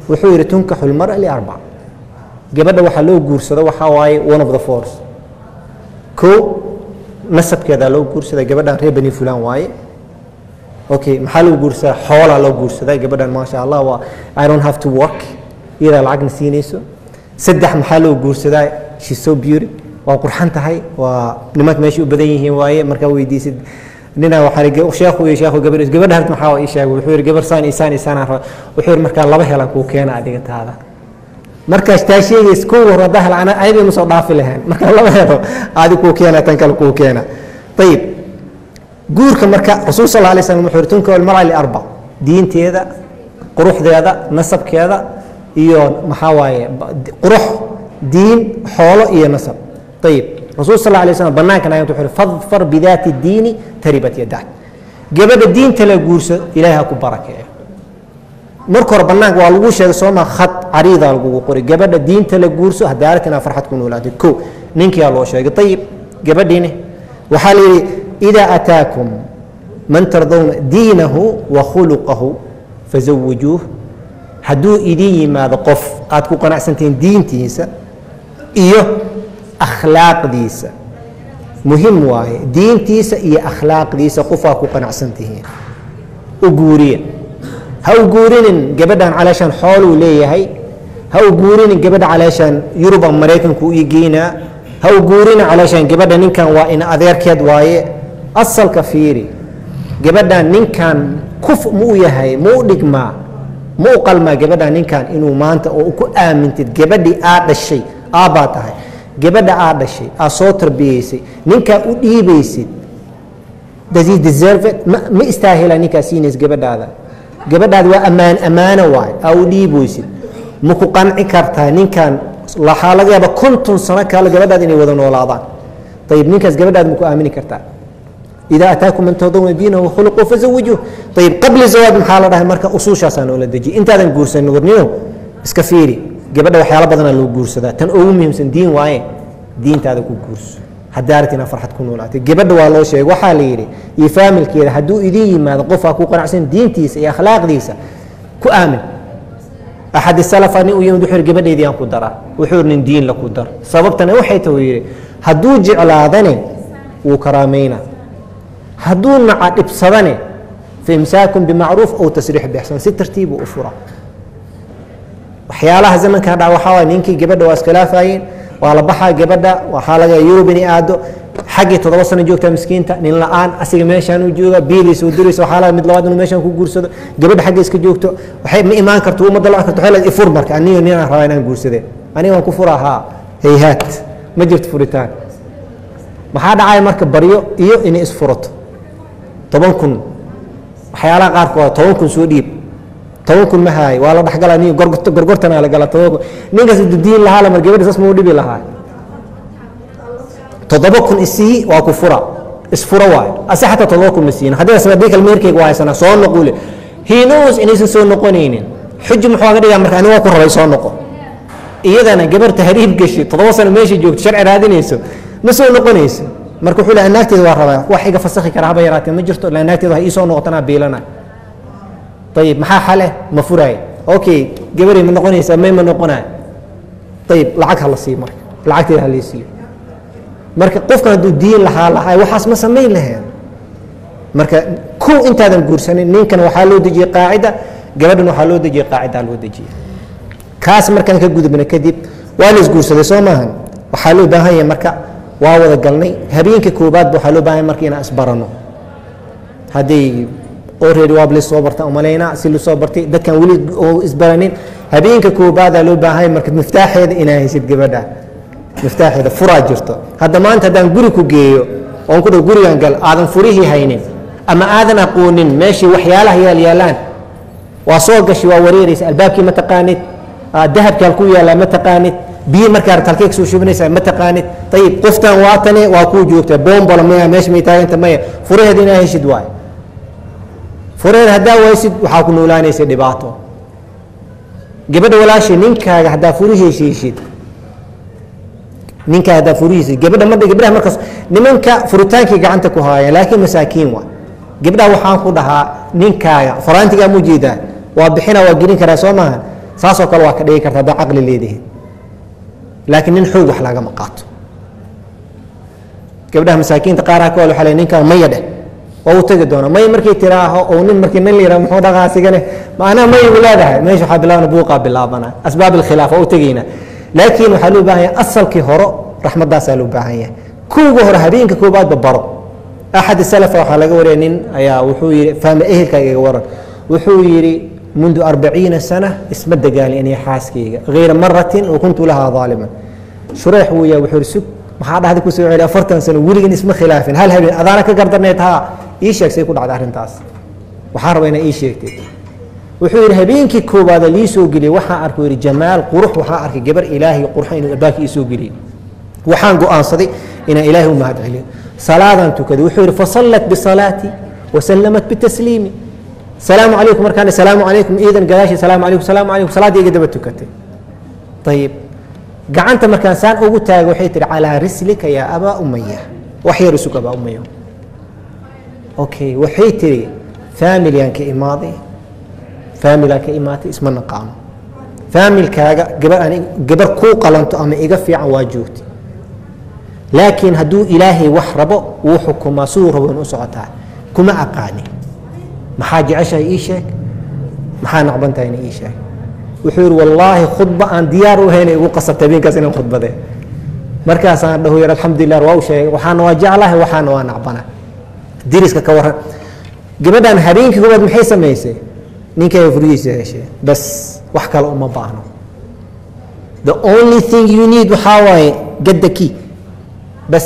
wuxuu yidhi tunkaxu lmara liarbac gabadha waxaa loo guursado waxaa waaye one of the force ko nasabkeedaa loo guursada gabadhan reer bani fulan waaye okay maxaa loo guursadaa xoolaa loo guursadaa gabadhan maasha allah waa i don't have to work iyadaa lacagna siinayso saddex maxaa loo guursadaa she's so beauty waa qurxan tahay waa nimanka meesha u badan yihiin waaye markaa weydiisid nina waxaa sheekhu iyo sheekhu gabar gabadha harta maxaa ii sheegay wuxuu yidhi gabar saan isaan isaan aan wuxuu yidhi markaa laba helan kuu keena adiga taada markaas taa sheegays kow hore haddaa hela ana ayadii ma soo dhaafi lahayn markaa laba helo adi kuu keena tan kale kuu keena ayib guurka marka rasuul sal alay slam wuxuu yidhi tunka almara liarbac diinteeda quruxdeeda nasabkeeda iyo maxaa waaye qurux diin xoolo iyo nasab ayib rasuul sal alay slam banaankan ayat wuxuu fadfar bidaati diini taribat yadak gabadha diinta la guurso ilaahay ha ku barakeeyo marka hore banaanka waa lagu sheegay sooma khad cariida lagugu qoray gabadha diinta la guurso hadaarat inaa farxad ku noolaatay ko ninkiyaa loo sheegay ayib gabadhiini waxaa la yidhi idaa ataakum man tardawna diinahu wa khuluqahu fazawijuuh hadduu idin yimaado qof aad ku qanacsantihiin diintiisa iyo akhlaaqdiisa muhim waaye diintiisa iyo akhlaaqdiisa qofaa ku qanacsan tihiin u guuriya ha u guurinin gabadhan calaashaan xooluu leeyahay ha u guurinin gabadha calaashaan yuruba maraykanku ii geynaa ha u guurinin calaashaan gabadha ninkan waa in adeerkeed waaye asalka fiiri gabadhan ninkan kuf ma u yahay ma u dhigmaa ma u qalmaa gabadhan ninkan inuu maanta oo ku aamintid gabadhii aad dhashay aabbaa tahay gabadha aad dhashay aad soo tarbiyeysay ninkaa u dhiibaysid does he deserve it ma, ma istaahila ninkaa siinays gabadhaada gabadhaada waa ammaan ammaano waay aa u dhiiboysid ma ku qanci kartaa ninkan waxaa laga yaaba konton sano kale gabadhaada inay wada noolaadaan ayib ninkaas gabadhaada ma ku aamini kartaa إذا أتاكم من ترضون دينه وخلقه فزوجوه طيب قبل الزواج maxaa la dhahay marka usuushaasa noola dejiye intaadan guursanin warnino iska fiiri gabadha waxyaalo badana loo guursadaa tan ugu muhiimsan diin waaye diintaada ku guurso hadaarat inaa farxad ku noolaatay gabadha waa loo sheegay waxaa la yidhi iyo faamilkeeda hadduu idin yimaado qofaa ku qanacsan diintiisa iyo akhlaaqdiisa ku aamin axad salafa nin u yimid wuxuu yidhi gabadhaydii aan ku daraa wuxuu yidhi nin diin la ku dar sababtana waxay tahay yidhi hadduu jeclaadane wuu karaameynaa hadduu naca dhibsadane faimsaakun bimacruuf aw tasriix bixsan si tartiibu u fura waxyaalaha zamanka hadha waxaa waay ninkii gabadha waa iskhilaafayeen waa la baxaa gabadha waxaa laga yurub inay aado xaggii toddoba sano joogtaa miskiinta nin la-aan asiga meeshaan u jooga biiliisa u diraysa waxaa laga mid labaad inuu meeshaan ku guursado gabadha xagga iska joogto waxay ma imaan karto uma dalban karto waxay leedahay ifur marka aniyo ninaan rabaa inaan guursadeen aniga waan ku furaa haa hayhaat ma jirto furitaan maxaa dhacaya marka baryo iyo inay isfurato toban kun waxyaalaha qaarkood toban kun soo dhiib toban kun ma haayo waa la dhexgala ni gorgortana la gala toban kun ninkaas diin lahaa lamar gabadha saas mau dhibi lahaa toddoba kun isii waa ku fura isfura waayo ase xataa toddoba kun ma siin haddii sabadii kale meerkeyga waa haysanaa soo noqule he knows inaysan soo noqonaynin xuji muxuu aga dhigaa marka ani waa ku rabay soo noqo iyadana gabar tahriib gashi toddoba sano meesha joogto sharci raadinayso ma soo noqonayso marka wuxuu leeyahay naagteeda waa rabaa wax iga fasakhi kara haba yaraatee ma jirto la naagteeda wax ii soo noqotanaa biilana ayib maxaa xale ma furaay okay gabaray ma noqonaysaa may ma noqonaa ayib lacag hala siiyo marka lacagteeda ha laysiiyo marka qofkan hadduu diin lahaa lahaa waxaas ma samayn laheen marka kow intaadan guursanin ninkan waxaa loo dejiyey qaacida gabadhan waxaa loo dejiyey qaacidaa loo dejiyey kaas markaan ka gudubna kadib waa la isguursaday soo maahan waxaa loo baahan yahay marka waa wada galnay habeenka koobaadba waxaa loo baahan marka inaan isbarano hadday already waab la soo barta umalaynaa si lasoo bartay dadkan weli oo isbaranin habeenka koobaadaa loo baahan marka miftaaxeeda inaa haysid gabadha miftaaxeeda furaa jirto hadda maanta haddaan guri ku geeyo oon ku dhow gurigan gal aadan furihii haynin ama aadan aqoonin meeshii waxyaalaha yaal yaalaan waa soo gashi waa wareeraysa albaabkii ma taqaanid dahabkii halku yaallaa ma taqaanid biyi markaa rabta halkee kasoo shubinaysaa ma taqaanid ayib qoftan waatane waa kuu joogtaa boombola maya meesha may taaganta maya furaheeda inaa heshid waay furaheeda haddaa waysid waxaa ku noolaanaysa dhibaato gabadha walaashay ninkaaga haddaa furihiisa heshid ninkaa haddaa furihiisa gabadha ma gabdhaha markaas nimanka furitaankii gacanta ku haayaan laakiin masaakiin waa gabdhaha waxaan ku dhahaa ninkaaga faraantigaa mu jeedaa waa bixina waa gelin karaa soo maaha saasoo kale waa ka dhigi karta haddaa caqli leedihin laakiin nin xoog wax lagama qaato gabdhaha masaakiinta qaaraha ka wal waxa le ninkan maya dheh waa u tegi doona may markii tiraaho oo nin markii nin la yidhaha muxuu dhaqaa sigane macnaha may u leedahay meesha waxaa bilaabana buuqaa bilaabana asbaab alkhilaaf waa u tegeyna laakiin waxaa loo baahan yahay asalkii horo raxmaddaasaa loo baahan yahay kuwga hore habeenka koobaadba baro axad salafa waxaa laga wariyay nin ayaa wuxuu yidhi fahma ehelka iga waran wuxuu yidhi mundu arbaciina sana isma dagaalin inay xaaskayga hayra maratin wakuntu lahaa daaliman shureex wuu yahay wuxuu yidhi sug maxaa dhahda ku soo celi afartan sano weligan isma khilaafin hal habeen adaana ka gardarneed haa ii sheeg say ku dhacday arrintaas waxaan rabaa inaa ii sheegtay wuxuu yidhi habeenkii koowaada lii soo geliyey waxaan arkay yidhi jamaal qurux waxaan arkay gabar ilaahay qurxa inuu albaabkii ii soo geliyey waxaan go'aansaday inaan ilaahay u mahad celiyo salaadaan tukaday wuxuu yidhi fasallat bisalaati wasallamat bitasliimi salaamu calaykum markaan salaamu calaykum iidan gadaashii salaamu calaykum salaamu calaykum salaaddii iga daba tukatay ayib gacanta markaan saan ugu taagay waxay tihi calaa rislika yaa abaa umaya wax yar isug abaa umaya okay waxay tihi faamiligaan ka imaaday faamilaan ka imaatay isma naqaano faamilkaaga gabar aan gabar kuu qalanto ama iga fiican waa joogtay laakiin hadduu ilaahay wax rabo wuu xukumaa siduu rabo in u socotaa kuma aqaani maxaa jeceshahay ii sheeg maxaa nacban tahayna ii sheeg wuxuu yidhi wallaahi khudba aan diyaar u haynay igu qasabta habeenkaas inaan khudbadee markaasaan dhahu yar alxamdulilah waa u sheegay waxaana waa jeclahay waxaana waa nacbana diriska ka waran gabadhan habeenkii koowaad maxay samaysay ninkay furihiisa heshee bas wax kale uma baahno the only thing you need waxaa waaye get the key bas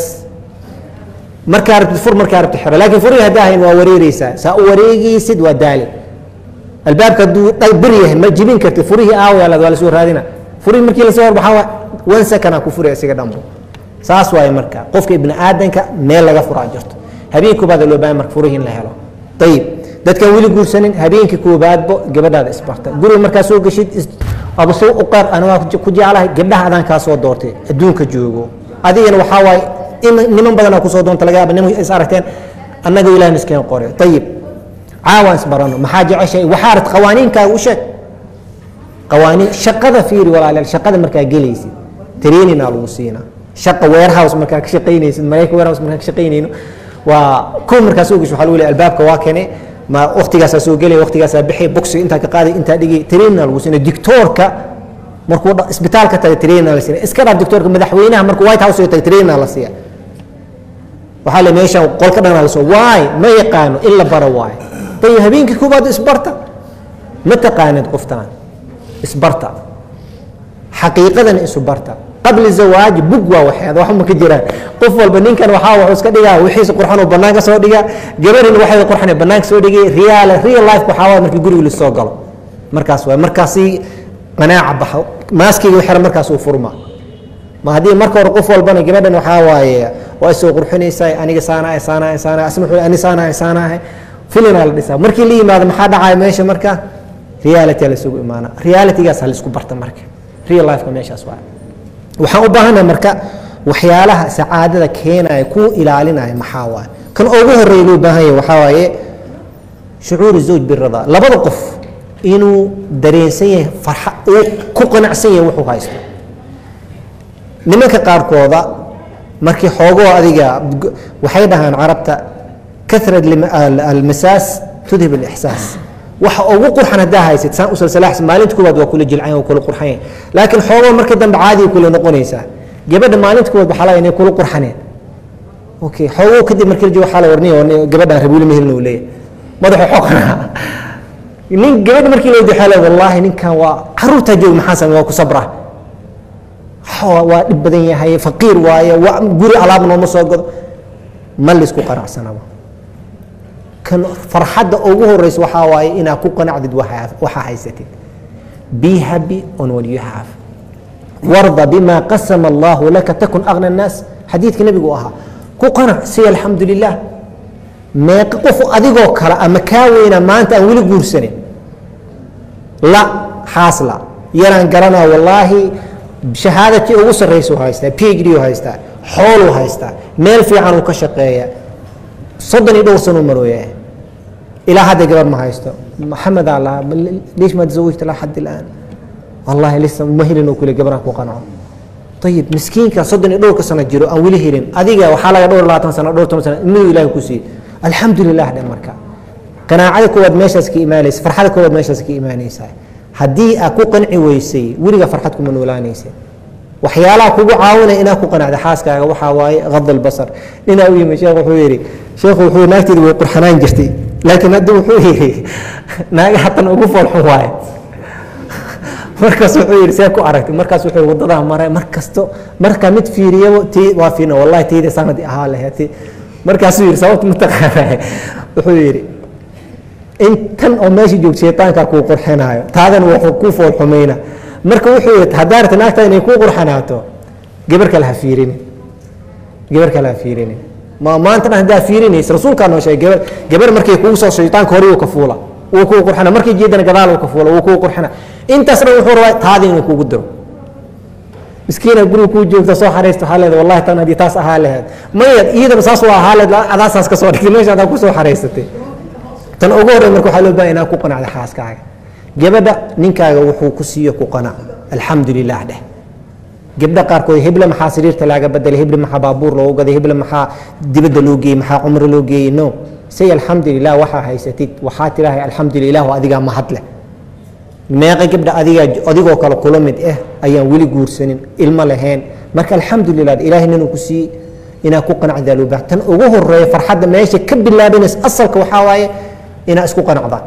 markaa rabtid fur markaa rabtid xiro laakiin furihii haddaa hayn waa wareereysaa saa u wareegaysid waa daali albaabka hadduu bir yahay ma jibin kartid furihii aawayaalad waa lasoo raadina furihii markii lasoo hor baxaa one second aa ku furi isaga dhambo saas waaye marka qofka ibni aadanka meel laga furaa jirto habeen koobaad loo baahan marka furihii in la helo ayib dadkaan weli guursanin habeenkii koobaadbo gabadhaada isbarta guriga markaa soo geshid aba soo uqaar anigaa ku jeclahay gabdhaha adaan kaa soo doortay adduunka joogo adigana waxaa waaye niman badanaa kusoo doonta laga yaaba niman is aragteen annaga ilaah miskeen qore ayib caawaan isbarano maxaa jeceshahay waxaa rat qawaaniinkaaga u sheeg qawaaniin shaqada fiiri walaalayaal shaqada markaa gelaysid traininaa lagu siinaa shaqa warehouse markaa ka shaqaynaysid marayka warehouse markaa ka shaqaynayno waa ko markaa soo gesho waxaa lagu leeyahay albaabka waa kene ma waktigaasaa soo gelaya waktigaasaa bixi boxiga intaa ka qaaday intaa dhigay traininaa lagu siinaa dictoorka markuu isbitaalka taga traininaa la siiya iska dhaaf dictoorka madaxweynaha markuu white house taga traininaa la siiya waxaa le meeshan qolka dhanaa lasoo waay ma yaqaano in la baro waayo ayib habeenkii koobaad isbarta ma taqaanid qoftaan isbarta xaqiiqadana isu barta qabli zawaaji bug waa waxeeda wax ma ka jiraan qof walba ninkan waxaa wuxuu iska dhigaa wixiisa qurxanuu banaanka soo dhigaa gabarina waxay qurxanay banaanka soo dhigay real real life waxaa waay markii guriga lasoo galo markaas waay markaasi qanaaca baxo maaskiga xira markaas uu furma ma haddii marka hore qof walbana gabadhan waxaa waaye waa soo qurxinaysaa aniga saanahay saanahay saanahay asna wuxuu ani saanahay saanahay filinaa la dhisaa markii la yimaado maxaa dhacaya meesha marka reality la isugu imaana realitygaas ha laisku barta marka real lifeka meeshaas waa waxaan u baahanahay marka waxyaalaha sacaadada keenaya kuu ilaalinaya maxaa waaye kan ugu horeeya loo baahan yahay waxaa waaye shucuuru zawj birada labada qof inuu dareensan yahay farxa uu ku qanacsan yahay wuxuu haysto nimanka qaarkooda markii xoogoo adiga waxay dhahaan carabta karat almasaas tudhib alixsaas waxa ugu qurxan haddaa haysid saan usalsalaax maalinta koowaad waa kula jilcan waa kula qurxanya laakiin xoogoo markii dambe caadiga kula noqonaysaa gabadha maalinta koowaad waxaa laga inay kula qurxaneen okay xoogoo kadib markii la joogo waxaa la warniya gabadhaan rabuuli mehelna uu leeyahay madaxa xoogana nin gabadha markii la wadi waxaa la wallaahi ninkan waa caruurtaa jooga maxaa samey waa ku sabra waa dhib badan yahay faqiir waaye waa guri alaab nooma soo gado ma laysku qanacsanaba kan farxadda ugu horeysa waxaa waaye inaad ku qanacdid waxaa haysatid be happy on what you have warda bima qasama allahu laka takun agna الnaas xadiidka nebigu ahaa ku qanac si alxamdu lilah meeqa qof adigoo kale ama kaa weyna maanta aan weli guursanin la xaasla yaraan garanaa wallaahi shahaadatii ugu sarraysa u haystaa phd u haystaa xooluu haystaa meel fiican uu ka shaqeeya soddon iyo dhowr sanuu marooya ilaa hadda gabar ma haysto maxamed aa lahaa liish ma tazawajta laa xad ilaan wallahi lisa ma helin oo kule gabaraan ku qanco ayib miskiinka soddon iyo dhowrka sano jiro aan weli helin adiga waxaa laga dhowr labaatan sano dhowr toban sano imadu ilahi ku siiyey alxamdulilah dhe marka qanaacada koowaad meeshaas ka imaanaysa farxada koowaad meeshaas ka imaanaysaa haddii aad ku qanci weysay weliga farxad kuma noolaanaysa waxyaalaha kugu caawinaya inaad ku qanacda xaaskaaga waxaa waaye qad albasar ninaa u yimi sheekh wuxuu yidhi sheekhu wuxuu naagteeda way qurxanaan jirtay laakiin hadda wuxuu yidhi naaga hatan ugu foolxun waaye markaas wuxuu yidhi see ku aragtay markaas wuxuu yidhi wadadaa maray mar kasto marka mid fiiriyaba ti waa fiina wallahi tayda sanadi ahaa laheeti markaasuu yidhi sababta mataqaanaa wuxuu yidhi in tan oo meesha joogto shaytaankaa kuu qurxinaayo taadan wuxuu kuu fool xumayna marka wuxuu yidhi haddaa rabta naagta inay kuu qurxanaato gabar kale ha fiirini gabar kale ha fiirini ma maanta dhan haddaa fiirinaysa rasuulkaa noo sheegay gabar gabar markay kugu soo shaytaanka hore wuu ka fuula wuu kuu qurxina markay jeedana gadaal wuu ka fuula wuu kuu qurxina intaas dhan wuxuu rabaa taada inuu kugu diro miskiina guriga kuu joogta soo xaraysta waxaa leedahay wallahi tan haddii taas ahaa laheed maya iyadana saas waa ahaa leed adaasaas ka soo dhigtay meesha adaa ku soo xaraysatay tan ugu horey marka waxaa loo baahan inaad ku qanacda xaaskaaga gabadha ninkaaga wuxuu ku siiyo ku qanac alxamdu lilah dheh gabdha qaarkood heble maxaa sariirta laaga bedelay heble maxaa baabuur loogu gaday heble maxaa dibadda loo geeyey maxaa cumro loo geeyey no say alxamdu lilah waxaa haysatid waxaa tidaahay alxamdu lilah oo adigaa mahad leh meeqa gabdha adigaa adigoo kale kula mid ah ayaan weli guursanin ilmo lahayn marka alxamdu lilah ilaahay ninuu ku siiyey inaad ku qanacdaa loo baahan tan ugu horeeya farxadda meesha ka bilaabanaysa asalka waxaa waaye inaad isku qanacdaan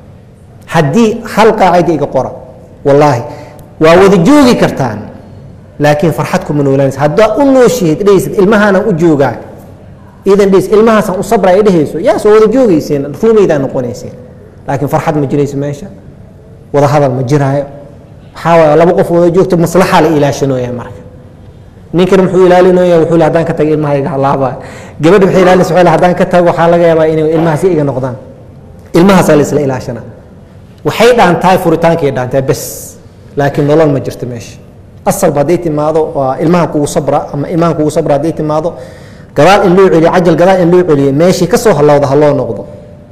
haddii hal qaacida iga qora wallaahi waa wada joogi kartaan laakiin farxad kuma noolanaysa haddaa u nooshihayd dhehaysid ilmahaanaan u joogaa idan dhehis ilmahaasaan u sabra ay dhehayso yaas waa wada joogayseen ruumaydaa noqonayseen laakiin farxad ma jirayso meesha wada hadal ma jiraayo waxaa waaye laba qof wada joogto maslaxa la ilaashanooya marka ninkan muxuu ilaalinaya wuxuu le haddaan ka tago ilmaha iga halaabaa gabadha waxay ilaalinaysa waxay le haddaan ka tago waxaa laga yaabaa inay ilmahaasi iga noqdaan ilmahaasaa la isla ilaashana waxay dhaantahay furitaankay dhaantahay bes laakiin nolol ma jirto meesha asalba hadday timaado waa ilmaha kugu sabra ama ilmaha kugu sabra hadday timaado gadaal in loo celiyo cajal gadaal in loo celiyo meeshii ka soo halowda ha loo noqdo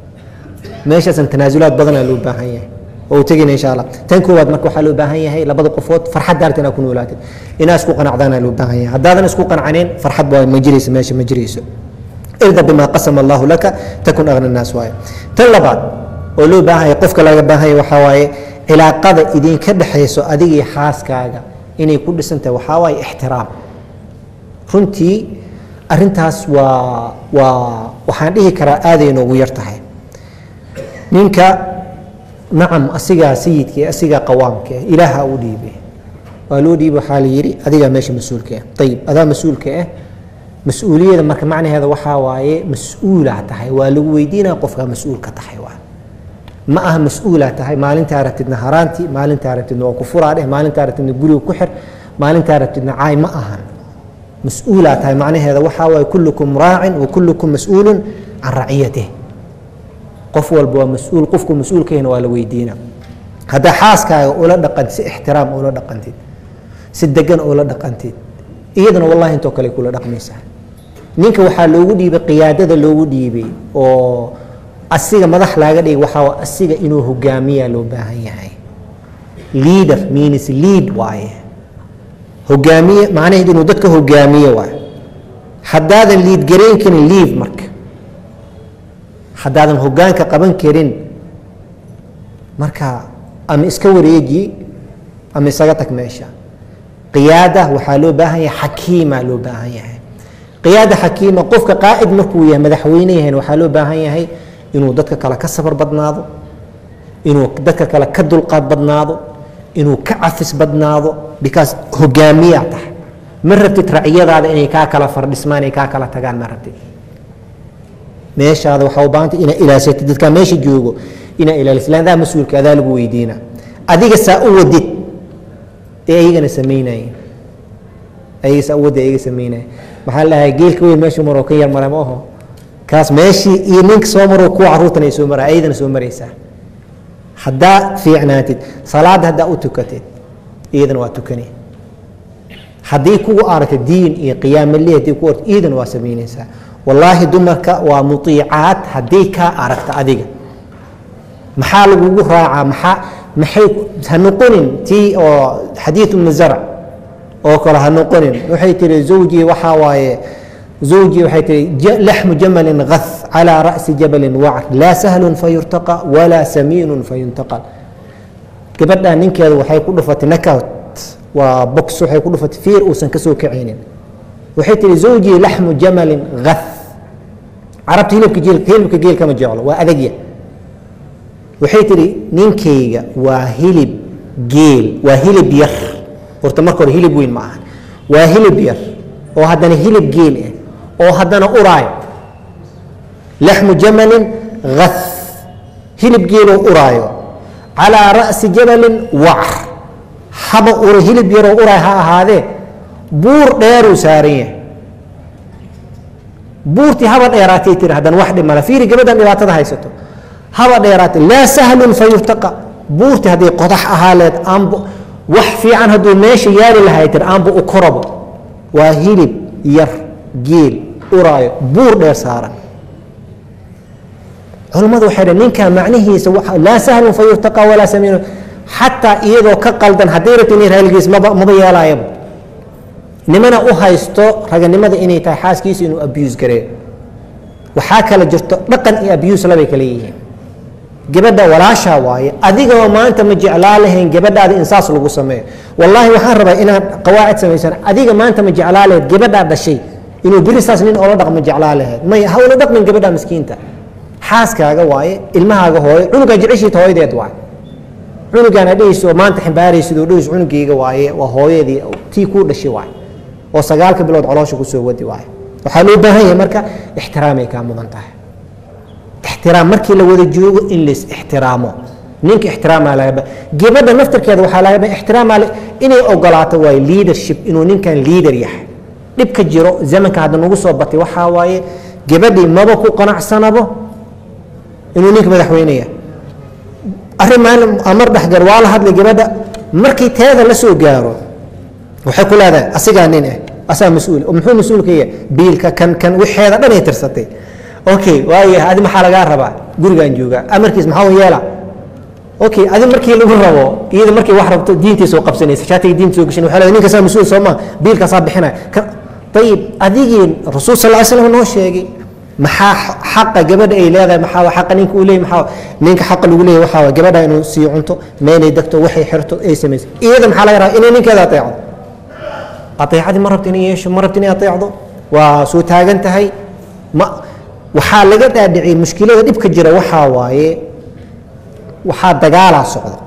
meeshaasan tanaasulaad badanaa loo baahan yahay oo tegina insha allah tan koowaad marka waxaa loo baahan yahay labada qofood farxad daarta inaad ku noolaatid inaad isku qanacdaana loo baahan yahay haddaadan isku qancaneyn farxad waa ma jirayso meesha ma jirayso irda bima qasama allahu laka takun agna naas waaye tan labaad oo loo baahan yahay qofka laga baahan yahay waxaa waaye cilaaqada idinka dhexayso adiga iyo xaaskaaga inay ku dhisan tahay waxaa waaye ixtiraam runtii arintaas waa waa waxaan dhihi karaa aaday noogu yar tahay ninka nacam asigaa sayidka asigaa qawaamka ilaaha u dhiibay waa loo dhiibay waxaa la yidhi adigaa meesha mas-uulka ah ayib adaa mas-uulka ah mas-uuliyada marka macnaheeda waxaa waaye mas-uulaa tahay waa lagu weydiinaya qofkaa mas-uulka tahay waa ma aha mas-uulaa tahay maalintaa rabtidna haraanti maalintaa rabtidna waa ku furaa dheh maalintaa rabtidna guriga ku xir maalintaa rabtidna caay ma ahan mas-uulaa tahay macnaheeda waxaa waaye kullukum raacin wa kullukum mas-uulun can raciyatih qof walba waa mas-uul qofku mas-uulkahina waa la weydiina haddaa xaaskaaga ula dhaqantid si ixtiraam ula dhaqantid si degan ula dhaqantid iyadana wallahi intoo kale kula dhaqmaysaa ninka waxaa loogu dhiibay qiyaadada loogu dhiibay oo asiga madax laaga dhigay waxaa asiga inuu hogaamiyaa loo baahan yahay leader means lead waaye hogaamiye macnaheedu inuu dadka hogaamiye waaye haddaadan liid garayn karin leave marka haddaadan hogaanka qaban karin marka ama iska wareeji ama isaga tag meesha qiyaada waxaa loo baahan yahay xakiima loo baahan yahay qiyaada xakiima qofka qaacid markuu yahay madaxweyne yahay waxaa loo baahan yahay inuu dadka kale ka sabar badnaado inuu dadka kale ka dulqaad badnaado inuu ka cafis badnaado because hogaamiyaa tahay ma rabtid raciyadaada inay kaa kala fardhismaan ay kaa kala tagaan ma rabtid meeshaada waxaa u baahanta inaa ilaasatid dadkaa meesha joogo inaa ilaalisid landaa mas-uulka adaa lagu weydiina adiga saa u wadid ee ayagana samaynayeen ayaga saa u wadid ayaga samaynaya maxaa la dhahay geelka weyn meeshuu maroo ka yar mara ma aho kaas meeshii iyo ninka soo maro kuwa caruurtan ay soo mara ayadana soo maraysaa haddaa fiicnaatid salaada haddaa u tukatid iyadana waa tukane haddii kugu aragta diin iyo qiyaamali haddii ku aragta iyadana waa samaynaysaa wallaahi dumarka waa mutiicaad haddii kaa aragta adiga maxaa lagugu raacaa maxaa maxay ha noqonin tii oo xadiid ibnu zarc oo kale ha noqonin waxay tihi zawjii waxaa waaye zawjii waxay tihi laxmu jamalin gath calaa ra'si jabalin wacr laa sahlun fayurtaqa walaa samiinun fayuntaqal gabadhaa ninkeeda waxay ku dhufatay nakout waa box waxay ku dhufatay fiir uusan ka soo kacaynin waxay tihi zawjii laxmu jamalin gath carabta hilibka geel hilibka geel kama jeclo waa adagya waxay tihi ninkayga waa hilib geel waa hilib yar horta marka hore hilib weyn ma aha waa hilib yar oo haddana hilib geel ah oo haddana uraayo laxmu jamalin gath hilib geeloo uraayo calaa ra'si jabalin wacr haba ura hilib yaroo uraay ha ahaadee buur dheeruu saaran yahay buurtii haba dheeraatay tiri haddana wax dhimala fiiri gabadhan dhibaatada haysato haba dheeraatay laa sahlun fayurtaqa buurtii hadday qodax ahaa leed aanbu wax fiican hadduu meesha yaali lahay tiri aanbu u korabo waa hilib yar geel uraayo buur dheer saaran culammadu waxay dhaheen ninkaa macnihiisa laa sahlun fayurtaqa walaa samiinun xataa iyadoo ka qaldan hadday rabto inay raaligiis maba maba yeelaayaba nimana u haysto raganimada inay tahay xaaskiisa inuu abuse gareeyo waxaa kala jirto dhaqan iyo abuse labay kala yihiin gabadha walaashaa waaye adigoo maanta ma jeclaa lahayn gabadhaada in saas lagu sameeyo wallaahi waxaan rabaa inaad qawaacid samaysan adiga maanta ma jeclaa lahayd gabadhaa dhashay inuu beri saas nin oola dhaqmo jeclaa lahayd maya ha ula dhaqmin gabadha miskiinta xaaskaaga waaye ilmahaaga hooyo cunugaa jeceshiita hooyadeed waaye cunugaan adhehayso maanta ximbaaraysid oo dhehayso cunugayga waaye waa hooyadii tii kuu dhashay waaye oo sagaalka bilood coloosha kusoo wadi waaye waxaa loo baahan yahay marka ixtiraamay kaa mudan tahay ixtiraam markii la wada joogo in lais ixtiraamo ninka ixtiraamaa lagaba gabadha naftarkeeda waxaa lagaba ixtiraamaa inay ogolaato waaye leadership inuu ninkan leader yahay dhibka jiro zamanka hadda nagu soo batay waxaa waaye gabadhii maba ku qanacsanabo inuu ninka madaxweynaya arrin maalin amar dhexgar waa la hadlay gabadha markii teeda la soo gaaro waxay ku leedahay asigaa nin ah asaa mas-uul oo muxuu mas-uul ka yahay biilka kan kan wixeeda dhan ay tirsatay okay waayahay adi maxaa lagaa rabaa gurigaan joogaa amarkiis maxaa yeela okay adi markii lagu rabo iyada markii wax rabto diintii soo qabsanaysa shaatiga diinta soo gashan waxay leedahay ninkasaa mas-uul soo maa biilkaasaa bixinaya ayib adigii rasuul sal ly slam noo sheegay maxaa xaqa gabadha ay leedahay maxaa xaqa ninka uu leeyahy maxaa ninka xaqa lagu leeyahy waxaa waa gabadha inuu sii cunto meelay degto waxay xirto ay samayso iyada maxaa laga rabaa inay ninkeeda ateecdo ateecadii ma rabto inay yeesho ma rabto inay ateecdo waa soo taagan tahay ma waxaa laga dhaadhiciyay mushkilada dhibka jira waxaa waaye waxaa dagaalaa socda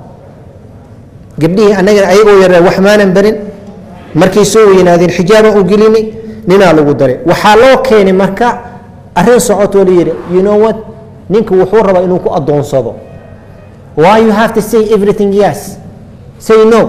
gabdhihii annaga ayagoo yaree wax maanan barin markay soo weynaadeen xijaabaan u gelinay ninaa lagu daray waxaa loo keenay marka arrin socotoo la yidhi you know what ninka wuxuu rabaa inuu ku addoonsado why you have to say everything yes say no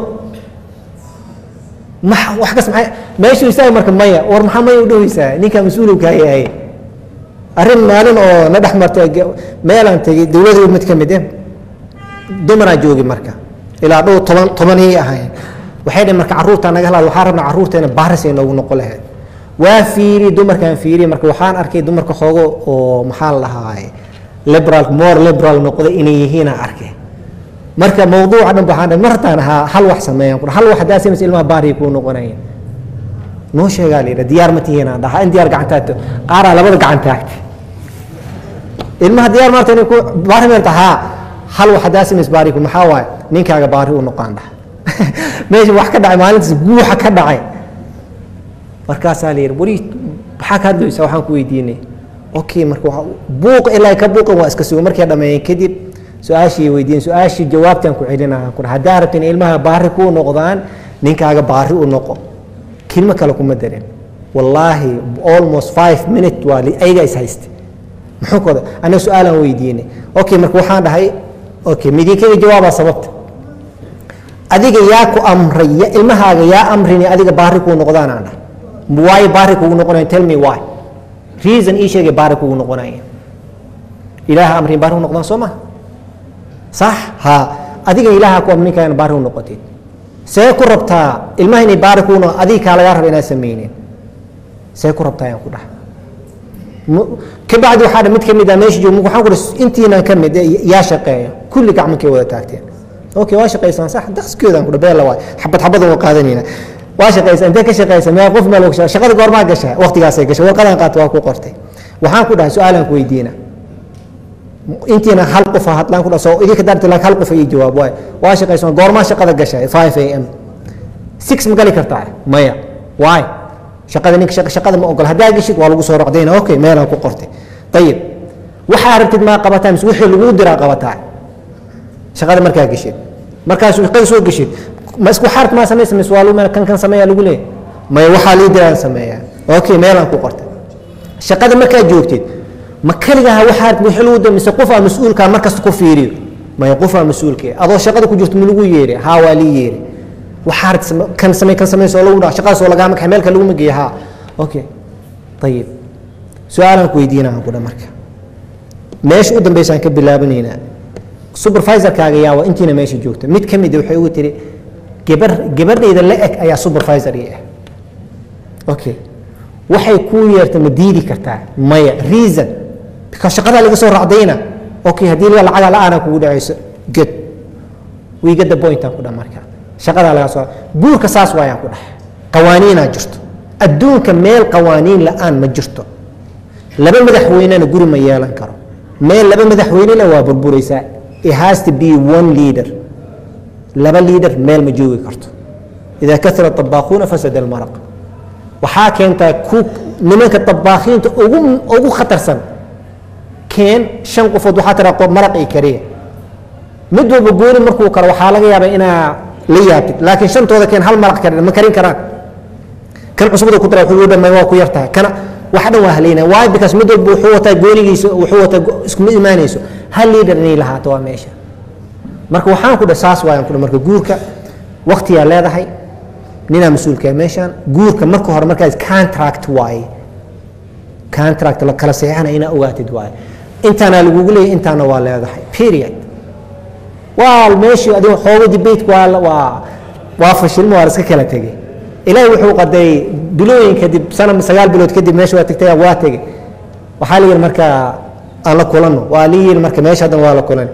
ma wax kas maxay meeshuu istaaga marka maya war maxaa maya u dhoweysaa ninkaa mas-uuluu kaa yahay arrin maalin oo na dhex martay meelaan tegey dowladii mid ka mid eh dumaraa joogi marka ilaa dhow toban tobaniyay ahayn waxay dhaheen marka carruurtaa naga halaad waxaa rabnaa carruurteena baaris ay noogu noqon lahayd waa fiiri dumarkaan fiiriye marka waxaan arkay dumarka xoogo oo maxaa la dhahaa liberal more liberal noqday inay yihiinaa arkay marka mawduuca dhan waxaan dhahay martaan ahaa hal wax sameeyaan ku hal wax haddaa samaysa ilmaha baariya kuu noqonayeen noo sheegaa la yidha diyaar ma tihiinaan dhaha in diyaar gacantaagto qaaraa labada gacan taagtay ilmaha diyaar maarta inay ku baari meerta haa hal wax haddaa samays baariku maxaa waaye ninkaaga baari u noqaan dhaha meesha wax ka dhacay maalintaas guuxa ka dhacay markaasaa la yidhi wari maxaa ka hadlaysaa waxaan ku weydiinay okay marka buuq ilaa ka buuqan waa iska sugo markay dhammeeyeen kadib su-aashii weydiin su-aashii jawaabtaan ku celinaya ku haddaa rabta in ilmaha baari kuu noqdaan ninkaaga baari u noqo kelmo kale kuma darin wallaahi almost five minute waa ayaga is hayste muxuu koda anaga su-aalaan weydiinay okay marka waxaan dhahay okay midinkaga jawaabaa sababta adiga yaa ku amray ya ilmahaaga yaa amrini adiga baari kuu noqdaan aan dhahay waayo baari kugu noqonayan tell me why reason ii sheegay baari kugu noqonaya ilaaha amrin baari u noqdaan soo ma sax ha adiga ilaaha ku amrin kayana baari u noqotid see ku rabtaa ilmaha inay baari kuu noqo adiga kaa lagaa raba inaad sameynin see ku rabtaa ayaan ku dhaha kabacdi waxaa mid ka mid ah meesha joog waxaan ku dhahay intiinan ka mid yaa shaqeeya kulli gacmankay wada taagteen okay waa shaqaysaan sax dakhskeedaan kudha beella waay xabad xabadan waa qaadanayna waa shaqaysa intee ka shaqaysa meel qof meel og shaqada goormaa gashaa waqtigaasay gashay warqadan qaata waa ku qortay waxaan ku dhahay su-aalaan ku weydiina intiina hal qof ha hadlaan ku dhaha soo idinka daarta laakiin hal qof ii jawaab waay waa shaqaysan goormaa shaqada gashay 5 am 6 ma gali kartaa maya waay shaqada ninka shaqa shaqada ma ogol haddaa geshid waa lagu soo rocdayna okay meelaan ku qortay ayib waxaa rabtid maa qabataa mise wixii lagu diraa qabataa shaqada markaa geshid markaas shaqada soo geshid ma isku xaart maa samaysa mise waa lagu meel kan kan sameeyaa lagu leeyahay maya waxaa lii diraan sameeyaa okay meelaan ku qortay shaqada markaa joogtid ma keligaha waxaa wixii lagu diray mise qofaa mas-uulkaa markasta ku fiiriyo maya qofaa mas-uulkee adoo shaqada ku jirto ma lagu yeeri haa waa lii yeeri waxaa kan samey kan samey soo lagu dhaa shaqadaas oo lagaama kaxay meelka laguma geeya haa okay ayib su-aalaan ku weydiinaa ku dha marka meesha u dambeysaan ka bilaabanaynaa supervisorkaaga yaa waa intiina meesha joogta mid ka mid waxay ugu tiri gabar gabadhayda la eg ayaa supervisor ii ah okay waxay kuu yeerta ma diidi kartaa maya reason because shaqadaa laga soo racdayna okay haddii la lacaga la-aana kugu dhacayso good we get the point aan ku dha marka shaqadaa laga soo guurka saas waayaan ku dhahay qawaaniinaa jirto adduunka meel qawaaniin la-aan ma jirto laba madaxweynena guri ma yeelan karo meel laba madaxweyne le waa burburaysaa it has to be one leader laba leader meel ma joogi karto idaa kasra طabaaquuna fasada almaraq waxaa keentaa ku nimanka طabaakiinta ugu ugu khatarsan keen shan qofood waxaa tiraa maraq i kariya mid walba gooni markuu karo waxaa laga yaabaa inaa la yaabtid laakiin shantooda keen hal maraq karin ma karin karaan kan cusubada ku dara wuxuu dhamay waa ku yartahay kana wax dhan waa haleynaya waayo because mid walba wuxuu wataa goonigiisa wuxuu wataa iskuma imaanayso hal leader inay lahaato waa meesha marka waxaan ku dhah saas waayaan ku dhah marka guurka waqtiyaa leedahay ninaa mas-uulkaa meeshaan guurka marka hore markaas contract waaye contract la kala saxiixana inaa ogaatid waaye intaana lagugu leeyahy intaana waa leedahay period waa meeshii adigo xoogo debate waa waa waa fashilmo waa la iska kala tegey ilaahay wuxuu qaday bilooyin kadib sana sagaal bilood kadib meesha waa tagtay waa tegey waxaa la yidhi marka aan la kulanno waa la yidhi marka meesha haddana waa la kulan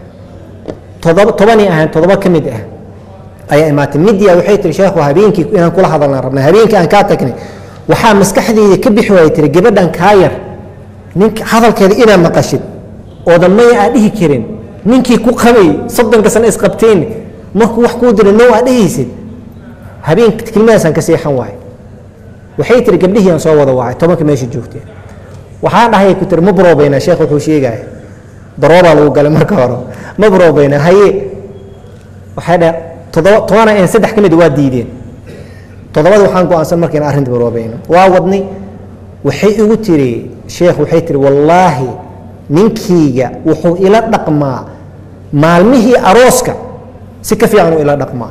todoba tobanay ahayn todoba ka mid ah ayaa imaatay midia waxay tiri sheekhu habeenkii inaan kula hadalnaan rabnay habeenkii aan kaa tagnay waxaa maskaxdeyda ka bixi waayay tiri gabadhan kaa yar ninka hadalkeeda inaa maqashid oodan maya aa dhihi karin ninkii ku qabay soddonka sano isqabteen markuu wax kuu dira now aa dhehaysid habeen kelmadaasaan ka seexan waaye waxay tiri gabdhihii aan soo wada wacay tobanka meesha joogteen waxaan dhahay ku tiri ma baroobayna sheekh wuxuu sheegaya daroobaa lagu galay marka hore ma baroobayna haye waxay dhahay todoba tobana een saddex ka mid waa diideen toddobada waxaan go-aansan marka in arrinta baroobayno waa wadnay waxay igu tiri sheekh waxay tiri wallaahi ninkiyga wuxuu ila dhaqmaa maalmihii arooska si ka fiican uu ila dhaqmaa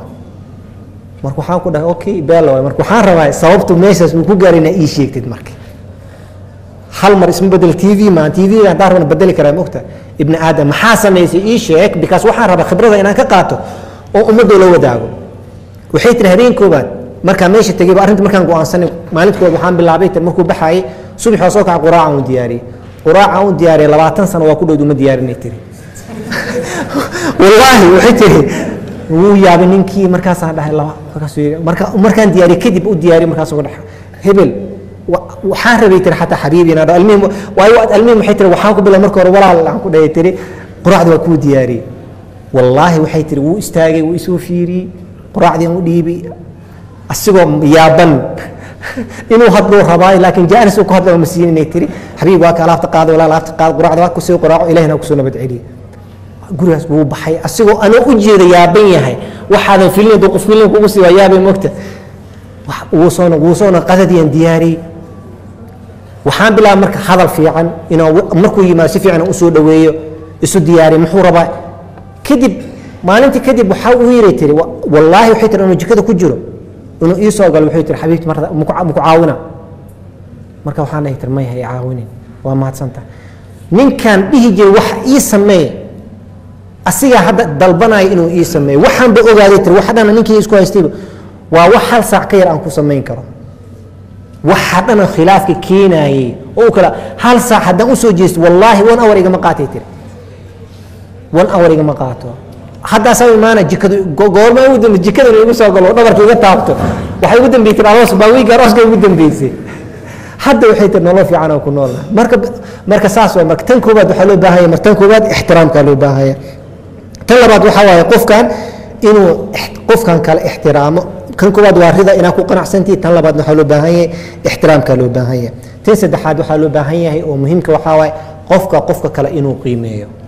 marka waxaan ku dhahay okay beela waay marka waxaan rabaa sababtu meeshaas uu ku gaaray inaa ii sheegtid marka hal mar isma bedel t v maan t v haddaan rabana bedeli karaa mogta ibni aadam maxaa samaysay ii sheeg because waxaan rabaa khibrada inaan ka qaato oo ummadoo la wadaago waxay tiri habeen koobaad markaa meesha tegayba arrinta markaan go-aansanay maalinta koobaad waxaan bilaabay tir markuu baxaayay subax waa soo kaca quraacaan u diyaariyey quraacaan u diyaariyay labaatan sano waa ku dhowd uma diyaarinay tiri wallaahi waxay tiri wuu yaabay ninkii markaasaan dhahay laba markaasuu yidhi marka markaan diyaariyey kadib u diyaariyey markaasuu dhahay hebel waxaan rabay tiri xataa xabiibi inaan dhaho almihim waayo almihim waxay tiri waxaan ku bilaa marka hore walaal aan ku dhahay tiri quraacda waa kuu diyaariyey wallaahi waxay tiri wuu istaagay wuu isoo fiiriyey quraacdii aan u dhiibay asigoo yaaban inuu hadluu rabaayo laakiin jaanis uu ku hadla ma siin inay tiri xabiib waa ka alaabta qaada walaa alaabta qaada quraacda waa kusii quraaco ilahina kusoo nabad celiye gurigaas wuu baxay asigoo anoo u jeeda yaaban yahay waxaadan filin hadduu qof filin kugu sii waa yaabay mogta wuu soona wuu soona qadadiyan diyaariyey waxaan bilaabay marka hadal fiican inaan markuu yimaado si fiican usoo dhaweeyo isu diyaariyo muxuu rabaa kadib maalintii kadib waxaa uu yiri tiri wallaahi waxay tiri inuu jikada ku jiro inuu ii soo galo waxay tiri xabiibti marta muku caawina marka waxaan dhahay tiri maya hay caawinin waa mahadsanta ninkaan dhihi jiray wax ii sameeye asigaa hadda dalbanaya inuu ii sameeyo waxaan ba ogaaday tiri wax dhana ninkii isku haystayba waa wax hal saac ka yar aan ku samayn karo waxa dhana khilaafka keenayey oo kale hal saac haddaan usoo jeesto wallaahi one hour igama qaatay tiri one hour igama qaato haddaasaa imaana jikadu go- goorma ugu dambe jikadan igu soo galo dhabarka iga taabto waxay ugu dambeysay aroos baa wiiga arooska ugu dambeysay hadda waxay tiri nolol fiican aan ku noolnahay marka marka saas waa marka tan koowaad waxaa loo baahan yahay marka tan koowaad ixtiraamkaa loo baahan yahay tan labaad waxaa waaye qofkan inuu ix- qofkan kale ixtiraamo kan koowaad waa rida inaad ku qanacsantihi tan labaad waxaa loo baahan yahay ixtiraamkaa loo baahan yahay tan saddexaad waxaa loo baahan yahay oo muhiimka waxaa waaye qofka qofka kale inuu qiimeeyo